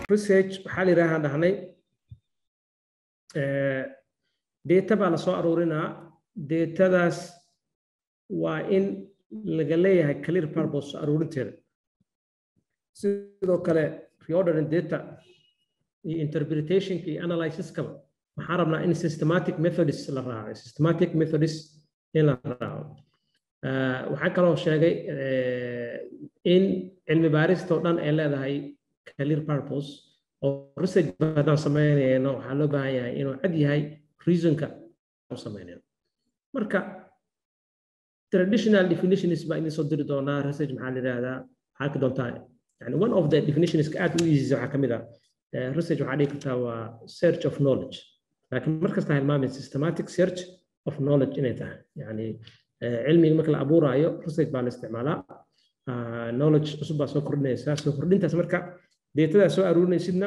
research waxaa la yidhaahaa dhahnay data baa lasoo aruurinaa datadaas waa in laga leeyahay clear purpose aruurinteeda sidoo kale reordering data iyo interpretationka iyo analysiskaba waxaan rabnaa in systematic methods la raaco systematic methods in la raaco waxaan kaloo sheegay in cilmi baarista oo dhan ay leedahay clear purpose oo research haddaan samaynayno waxaa loo baahan yahay inuu cad yahay reasonka u samaynayno marka traditional definitions baa idin soo diri doonaa research maxaa la yidhahdaa waxaa arki doontaa yani one of the definitions aad u easy waxaa kamid ah research waxaa dhihi kartaa waa search of knowledge laakiin markasta hilmaamin systematic search of knowledge inay tahay yani cilmiga marka la abuuraayo research baa la isticmaalaa knowledge cusub baa soo kordhinaysaa soo kordhintaas marka deetadaa soo aruurinaysidna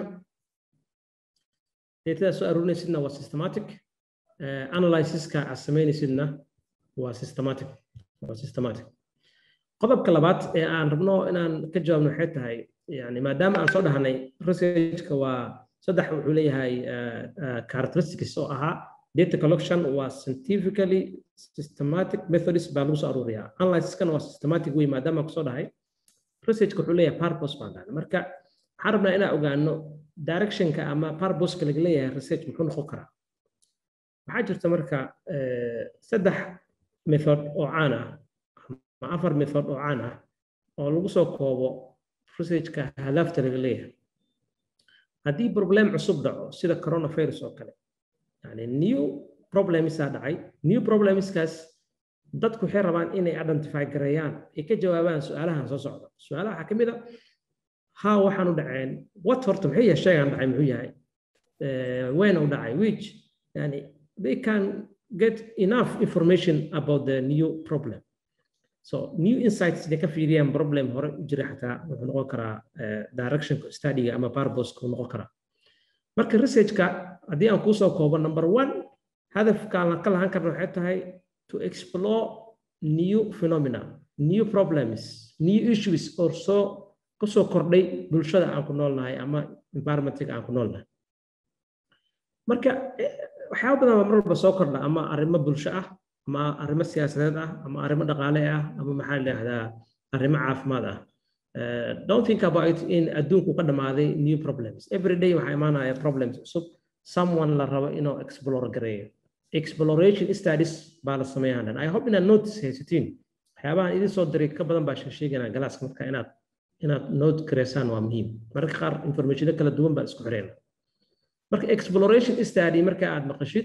deetadaa soo aruurinaysidna waa systematic analysiska aad samaynaysidna waa systematic waa systematic qodobka labaad ee aan rabno inaan ka jawaabno waxay tahay yani maadaama aan soo dhahnay researchka waa saddex wuxuu leeyahay characteristics oo ahaa data collection waa scientifically systematic methods baa lagu soo aruuriyaa analysiskana waa systematic way maadaama aan kusoo dhahay researchka wuxuu leeyahay purpose baan dhahnay marka waxaan rabnaa inaan ogaano directionka ama purposeka laga leeyahay research muxuu noqon karaa waxaa jirta marka saddex method oo caan ah ama afar method oo caan ah oo lagu soo koobo researchka hadaafta laga leeyahay haddii problem cusub dhaco sida coronavirus oo kale yani new problemsaa dhacay new problemskaas dadku waxay rabaan inay identify gareeyaan ay ka jawaabaan su-aalahan soo socda su-aalaha waxaa ka mid a how waxaan u dhaceen what horta muxuu yahay sheegaan dhacay muxuu yahay when u dhacay which yani they can get enough information about the new problem so new insights inay ka fiiriyaan problem hore u jira xataa wuxuu noqon karaa directionka studyga ama purposeka uu noqon karaa marka researchka haddii aan kusoo koobo number one hadafkaan ka lahan karna waxay tahay to explore new phenomena new problems new issues oo soo kasoo kordhay bulshada aan ku noolnahay ama environmentiga aan ku noolnahay marka waxyaaba badan baa mar walba soo kordha ama arrimo bulsho ah ama arrimo siyaasadeed ah ama arrimo dhaqaale ah ama maxaa la yidhahdaa arrimo caafimaad ah don't think about it in adduunku ka dhamaaday new problems every day waxaa imaanaya problems cusub someone la rabo inuu explore gareeyo exploration studies baa la sameeyaa dhan i hope inaad notice haysatiin waxyaabahan idin soo diray ka badan baa sheeganaa galaaska marka inaad inaad note gareysaan waa muhiim mararka qaar informationo kala duwan baa isku xireen marka exploration study marka aad maqashid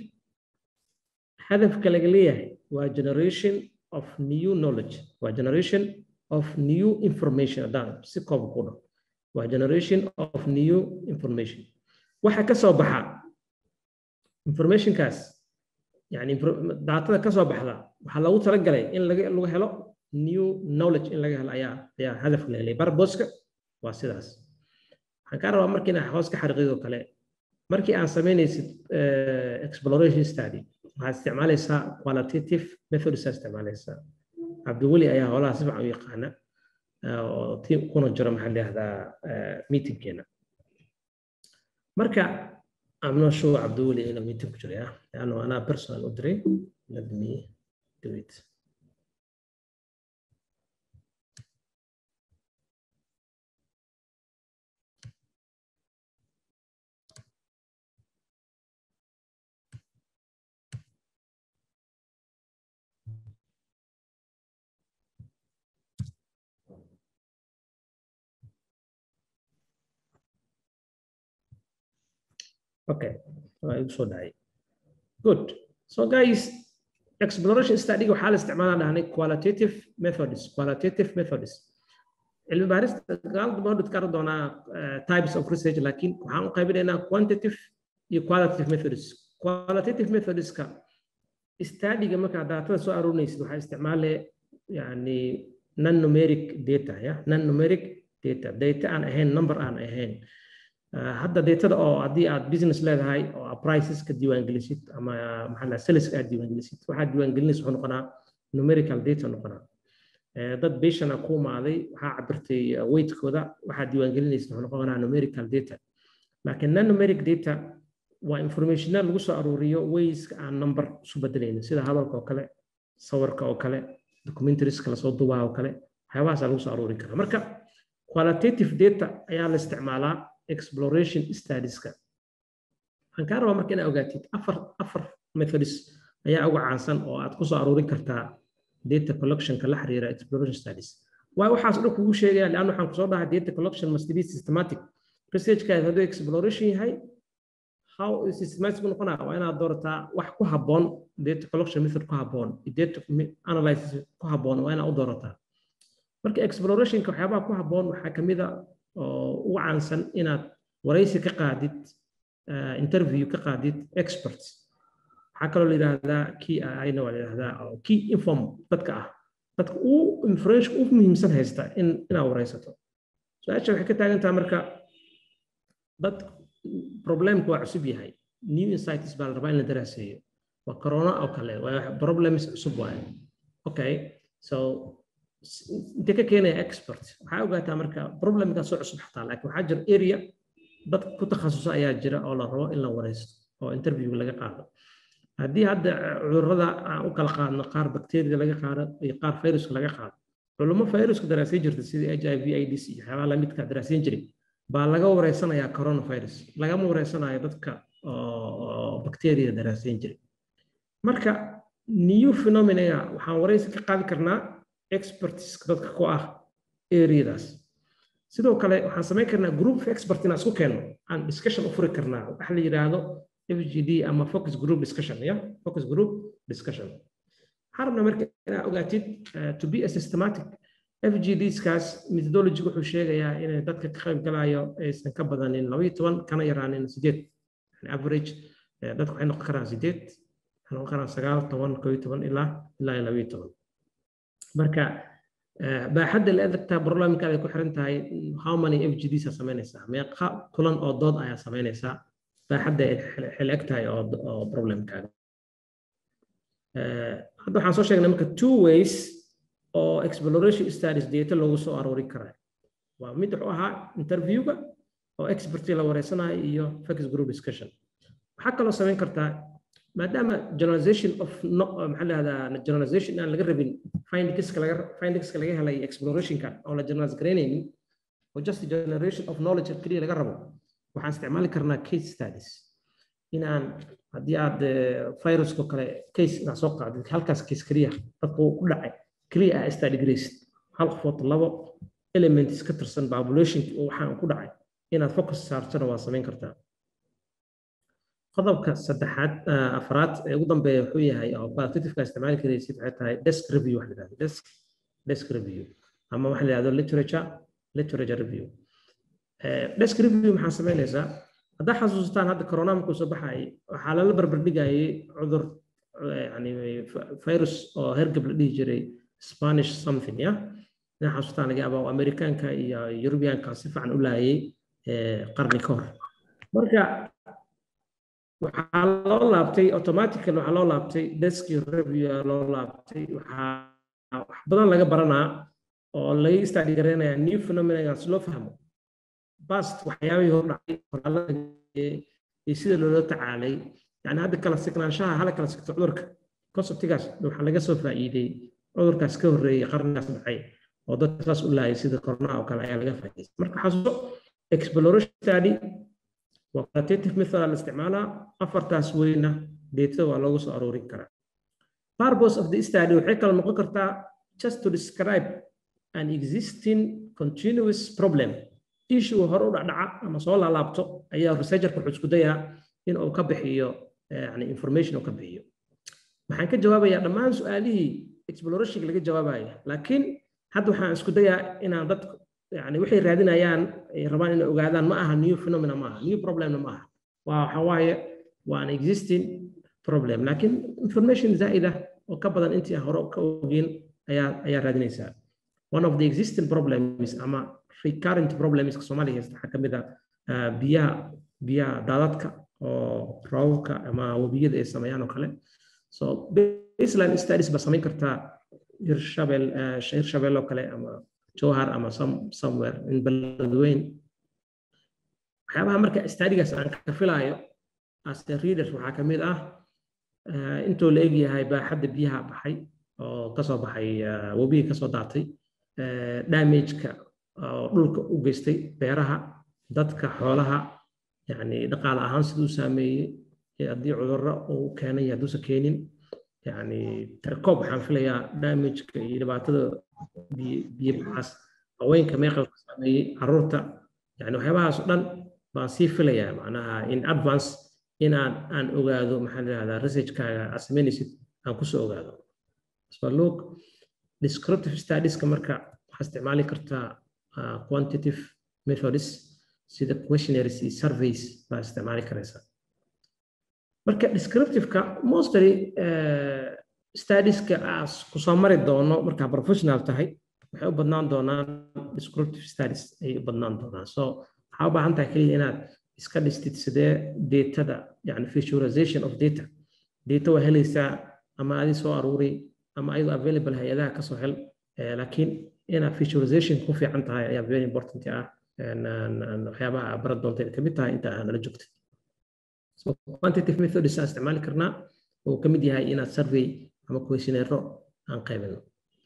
hadafka laga leeyahay waa generation of new knowledge waa generation of new information haddaan si koob ku dhaho waa generation of new information waxa ka soo baxa informationkaas yani daatada ka soo baxda waxaa lagu talagalay in laga lagu helo new knowledge in laga helo ayaa ayaa hadafka la helay barboska waa sidaas waxaan kaa rabaa markii inaa hoos ka xariiqidoo kale markii aan samaynaysid exploration study waxaad isticmaalaysaa qualitative methods aa isticmaalaysaa cabdiweli ayaa holaha si fiican u yaqaana oo tiim kuna jiro maxaa layihahdaa meetingkeena marka I'm not sure Abdul inuu meeting ku jiro ya laanno anaa personal u diray let me do it Okay, igu soo dhacay. Good. So guys, exploration study waxaa la isticmaalaa dhahnay qualitative methods, qualitative methods. Cilmi baarista gaalada baa dhid kara doonaa types of research laakiin waxaan u qaybinaynaa quantitative iyo qualitative methods. Qualitative methodska studyga markaa daatada soo aruurinaysid waxaa isticmaalee yani non-numeric data ya non-numeric data data aan ahayn number aan ahayn hadda datada oo haddii aad business leedahay oo priceska diiwaangelisid ama maxaa saleska aad diiwaangelisid waxaad diiwaangelinaysa wuxuu noqonaa numerical data noqonaa dad patient ku imaaday waxaa cabirtay weightkooda waxaad diiwaangelinaysa wuxuu noqonaa numerical data laakiin non-numeric data waa informationa lagu soo aruuriyo wayska aan number isu bedelaynin sida hadalka oo kale sawirka oo kale documentarieska lasoo dubaa oo kale waxyaabahaasa lagu soo aruuri karaa marka qualitative data ayaa la isticmaalaa exploration studieska waxaan kaa rabaa marka inaa ogaatid afar afar methods ayaa ugu caansan oo aad kusoo aruurin kartaa data collectionka la xiriira exploration studies waayo waxaas dhan kugu sheegaya leanna waxaan kusoo dhahay data collection must be systematic researchkaad hadduu exploration yahay how systematic u noqonaa waa inaad doorataa wax ku habboon data collection method ku habboon data analysis ku habboon waa inaad u doorataa marka explorationka waxyaabaha ku habboon waxaa kamid a oo ugu caansan inaad waraysi ka qaadid interview ka qaadid experts waxaa kaloo la yidhaahdaa key ayna waa la yidhahdaa key inform dadka ah dadka uu information u muhiimsan haysta in inaad waraysato su-aasha waxay ka taagan tahay marka dad problemku waa cusub yahay new insights baa la rabaa in la daraaseeyo waa corona oo kale waa problems cusub waaye okay so intee ka keenaya expert waxaa ogaataa marka problemkaa soo cusub xataa laakiin waxaa jira area dad ku takhasusa ayaa jira oo la rabo in la waraysto oo interview laga qaado haddii hadda cudurrada aan u kala qaadno qaar bakteriyada laga qaado iyo qaar viruska laga qaado culummo viruska daraasayn jirta sidii h i v ids iyo waxyaabaha lamidka daraasayn jiray baa laga wareysanayaa coronavirus lagama wareysanayo dadka bakteriyada daraasayn jiray marka new phenomenaga waxaan wareysi ka qaadi karnaa expertiska dadka ku ah areadaas sidoo kale waxaan samayn karnaa group of expert inaan isku keenno aan discussion u furi karnaa waxa la yidhaahdo fgd ama focus group discussion ya focus group discussion waxaan rabnaa marka inaad ogaatid to be a systematic fgdskaas methodology wuxuu sheegayaa inay dadka ka qayb galayo aysan ka badanin labaiyo toban kana yaraanin sideed average dadku waxay noqon karaan sideed waxay noqon karaan sagaal toban koo iyo toban ilaa ilaa labaiyo toban marka baaxadda la adagtaa barnaamijkaada ay ku xiran tahay how many fgds aa samaynaysaa meeqa kulan oo dood ayaa samaynaysaa baaxadda ay xil eg tahay oo problemkaaga hadda waxaan soo sheegnay marka two ways oo exploration studies data loogu soo aroori karaa waa mid wuxuu ahaa interviewga oo experti la wareysanayo iyo focus group discussion waxaa kaloo samayn kartaa maadaama generalization of maxaa lahahdaa generalization aan laga rabin findingska laga findingska laga helay explorationka oo la generalize garaynaynin oo just generation of knowledge keliya laga rabo waxaan isticmaali karnaa case studies inaan haddii aad virusko kale case inaad soo qaadid halkaas case keliya dadku ku dhacay keliya ah study graced hal qofood labo elements ka tirsan population waxaan ku dhacay inaad focus saartana waa samayn kartaa qodobka saddexaad afraad ee ugu dambeeya wuxuu yahay oo qualitativeka isticmaali karaysid waxay tahay desk review wax la yidhahdo desk desk review ama waxa la yidhahdo literature literature review desk review maxaa samaynaysaa haddaa xasuustaan hadda corona markuu soo baxayay waxaa lala barbardhigayay cudur yani virus oo hergab la dhihi jiray spanish something ya inaa xasuustaan laga yaaba amerikaanka iyo yurubiyaanka si fiican u laayay qarni ka hor marka waxaa loo laabtay automatically waxaa loo laabtay desk review loo laabtay waxaa wax badan laga baranaa oo laga study gareynayaa new phenomena si loo fahmo past waxyaabihii hor dhacay qoraalada iyo sida loola tacaalay yani hadda kala signaanshaha hala kala sigto cudurka conceptigaas waxaa laga soo faa'iiday cudurkaas ka horreeyey qarnigaas dhacay oo dadka saas u laayay sida corona oo kale ayaa laga faa'iidaystay marka xasuuso exploration study waa qualitative method la isticmaalaa afartaas weyna data waa loogu soo aroorin karaa purpose of the study waxay kala noqon kartaa just to describe an existing continuous problem issue hore u dhacdhaca ama soo laalaabto ayaa researcherka wuxuu isku dayaa in uu ka bixiyo yani information uu ka bixiyo waxaan ka jawaabayaa dhammaan su-aalihii explorationka laga jawaabaya laakiin hadda waxaan isku dayaa inaan dadku yani waxay raadinayaan ay rabaan inay ogaadaan ma aha new phenomena ma aha new problemna ma aha waa waxa waaye waa an existing problem laakiin information zaa'ida oo ka badan intii hore ka ogeen ayaa ayaa raadinaysaa one of the existing problems ama recurrent problemska soomaaliya haysta waxaa kamid ah biyaha biyaha daadadka oo roobabka ama webiyada ay sameeyaan oo kale so baseline studies ba samayn kartaa hirshabel hirshabel oo kale ama jowhar ama some somewhere in beledweyn waxyaabaha marka studigaas aan ka filaayo as a readers waxaa ka mid ah intuu la egyahay baaxadda biyaha baxay oo kasoo baxay webiga kasoo daatay damageka oo dhulka u geystay beeraha dadka xoolaha yani dhaqaale ahaan siduu saameeyey haddii cudurro uu keenay hadduusan keenin yani tarkoob waxaan filayaa damageka iyo dhibaatada biyo baxaas haweenka meeqalka saameeyey caruurta yani waxyaabahaas o dhan baan sii filayaa macnaha in advance in aan aan ogaado maxaa la yihahdaa researchkaaga aad samaynaysid aan kusoo ogaado so look descriptive studieska marka waxaa isticmaali kartaa quantitative methods sida questionaries iyo surveys baa isticmaali karaysaa marka descriptiveka mostly studieska aas kusoo mari doono markaa professional tahay waxay u badnaan doonaan descriptive studies ay u badnaan doonaan so waxaa u baahan tahay keliya inaad iska dhistid sidee datada yani visualization of data data waa helaysaa ama adi soo aruuri ama ayadoo available hay-adaha kasoo hel laakiin inaad visualization ku fiican tahay ayaa very important ah waxyaabaha baran doonta kamid tahay inta nala joogtid so quantitative methods aan isticmaali karnaa oo kamid yahay inaad survey ama questionnaire aan qaybino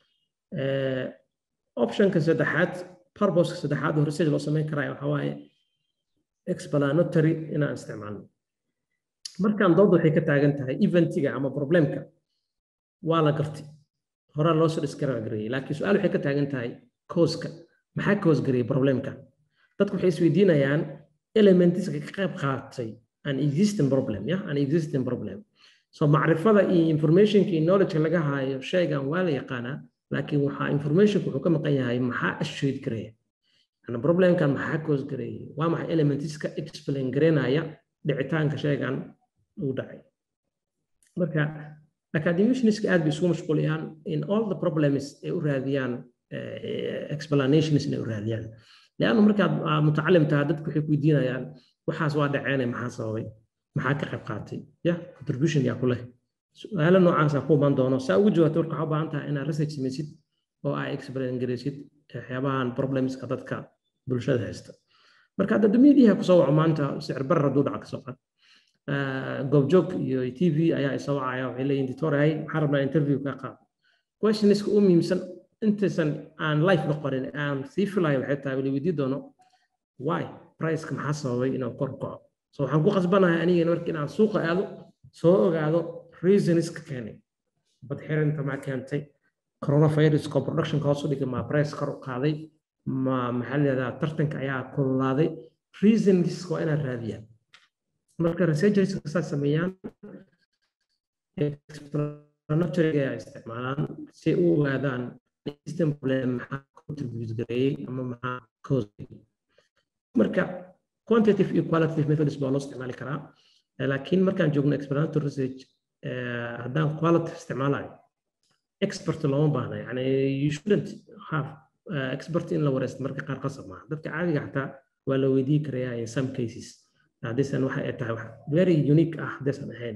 optionka saddexaad purposeka saddexaad oo research loo samayn karaayo waxaa waaye explanatory inaan isticmaalno markaan dood waxay ka taagan tahay eventiga ama problemka waa la gartay horaa loo soo diskaragareeyey laakiin su-aal waxay ka taagan tahay causka maxaa cause gareeyey problemka dadku waxay isweydiinayaan elementiska ka qayb qaatay an existing problem ya an existing problem so macrifada iyo informationka iyo knowledgeka laga haayo shaygan waa la yaqaanaa laakiin waxaa informationka wuxuu ka maqan yahay maxaa ashoyd gareeya ana problemkan maxaa cause gareeyey waa maxay elementiska explain gareynaya dhicitaanka shaygan uu dhacay marka academicianska aad bay isugu mashquuliyaan in all the problems ay u raadiyaan explanations inay u raadiyaan leanna markaad mutacalim tahay dadku waxay ku weydiinayaan waxaas waa dhaceene maxaa sababay maxaa ka qayb qaatay ya contribution yaa ku leh su-aalo noocaasaa ku imaan doono saa ugu jawaabta marka waxaa u baahan tahay inaad research samaysid oo aa explain garaysid waxyaabahan problemska dadka bulshada haysta marka hadda dumiyadiiha kusoo waco maanta sicir barar hadduu dhaca kasoo qaad goobjoog iyo t v ayaa isoo wacaya waxay leeyihin ditoray waxaan rabnaa interview ka qaad questionska u muhiimsan intaysan aan life noqonin aan sii filayo waxay tahay wala weydii doono why priceka maxaa sababay inuu kor kaco so waxaan ku qasbanahay anigana marka inaan suuqa aado soo ogaado reasonska keenay badxirinta maa keentay coronaviruska productionka hoos u dhigay maa price kor u qaaday ma maxaa leedaha tartanka ayaa kululaaday reasons waa inaan raadiyaa marka researchers saas sameeyaan explanatoryga ay isticmaalaan si u ogaadaan system problem maxaa contribute gareeyey ama maxaa cause marka quantitative iyo qualitative methods baa loo isticmaali karaa laakiin markaan joogno explanatory research haddaan qualitative isticmaalayo expert looma baahna yani you shouldn't have expert in la wareysto marka qaar qasab maaha dadka caadiga xataa waa la weydiin karayaa in some cases haddaysan waxa ay tahay wax very unique ah haddaysan ahayn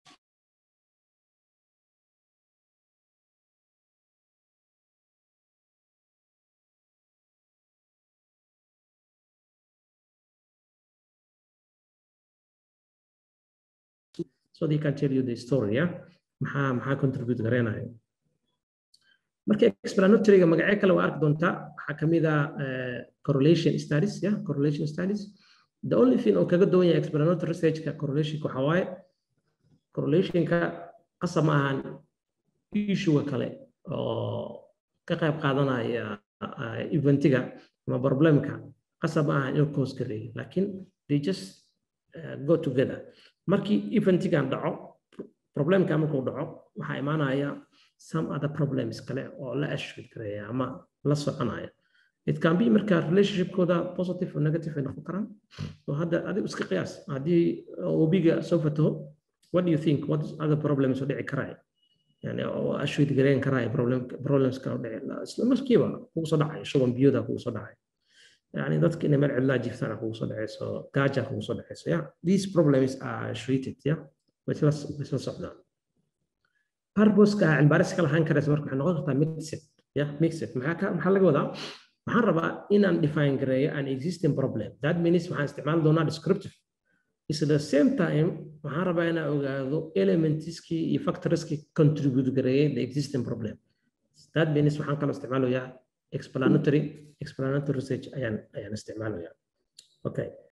so they can tell you the story yeah maxaa maxaa contribute gareenayo marka explanatoryga magacyo kale waa arki doontaa waxaa kamid ah correlation studies yeah correlation studies the only thing oo kaga duwan yahay explanatory researchka correlationka waxaa waaye correlationka qasab ma ahan issuega kale oo ka qayb qaadanaya eventiga ama problemka qasab ma ahan inuu cause gareeyo laakiin they just uh, go together markii eventigan dhaco problemka markuu dhaco waxaa imaanaya some other problems kale oo la ashrid gareeya ama la soconaya it can be marka relationshipkooda positive or negative ay noqon karaan oo hadda adigu iska qiyaas haddii webiga soo fataho what do you think what other problems oo dhici karaya yani oo ashrid gareyn karaya problems kale oo dhici isla markiiba kugu soo dhacay shuban biyoda kugu soo dhacay يعني dadka inay meel cidlaa jiftaan kugu soo dhacayso gaaja kugu soo dhacayso yeah these problems are treated yeah way isla isla socdaan purposeka cilmibaaris ka lahaan karaysa marka waxay noqon kartaa mixed yeah mixed maxaa ka maxaa laga wadaa waxaan rabaa inaan define gareeyo an existing problem that means waxaan isticmaali doonaa descriptive is the same time waxaan rabaa inaan ogaado elementiskii iyo factorskii contribute gareeyay the existing problem that means waxaan kaloo isticmaalayaa explanatory explanatory research ayaan ayaan isticmaalayaa okay